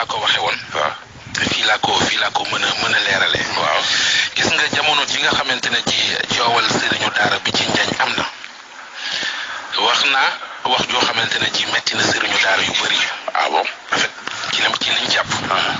laa ko waxe woon waaw te fii laa ko fii laa ko mën a mën a leerale waaw gis nga jamono ji nga xamante ne ji coowal sëriñu daara bi ci njañ am na wax naa wax joo xamante ne ji metti na sëriñu daara yu bëri ah bon en fait ci lim ci liñ jàpp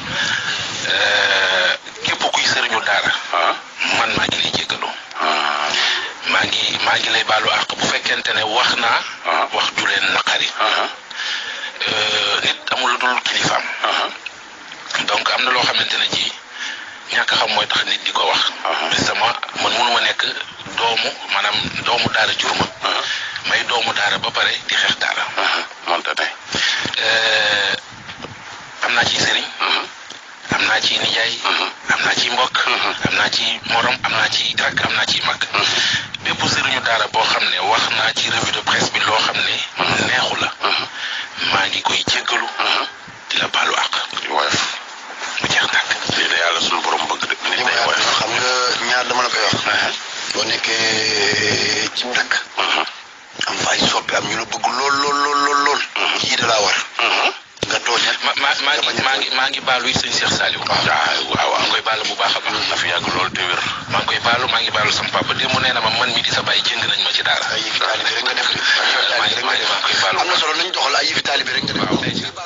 Euh, képp kuy sëriñu daara ah man maa ngi lay jéggalu ah maa ngi maa ngi lay baalu àq bu fekkente ne wax naa Ah. wax ju leen naqari ah Euh, nit amul lu dul kilifaam ah donc am na loo xamante ne ji ñàkk xam mooy tax nit di ko wax Ah. mais sama man mënuma nekk doomu maanaam doomu daara jur ma ah may doomu daara ba pare di xeex daara ah mënta ne Euh, am naa ci sëriñ am naa ci nijaay am naa ci mbokk am naa ci morom am naa ci rakk am naa ci mag bépp sëriñu daara boo xam ne wax naa ci revue de presse bi loo xam ne neexu la maa ngi koy jéggalu di la baalu àq woyof mu jeex nag lii de yàlla suñu borom bëgg de nit li ma day woyof xam nga ñaar dama la koy wax. boo nekkee ci dëkk. am fay soppi am ñu la bëgg lool lool lool lool lool. yii da laa war. nga tooñ nag. ma ma maa ngi maa ngi maa ngi baalu it sëñ Cheikh Saliou waaw waaw maa ngi koy baalu bu baax a baax na fi yàgg lool te wér maa ngi koy baalu maa ngi baalu sama papa démb nee na ma man mi di sa bàyyi jëng nañ ma ci daara ay yëfi taalibe rek nga def. ay yëfi taalibe rek nga def maa ngi koy baalu am na solo nañ doxal ay yëfi taalibe rek nga def. waaw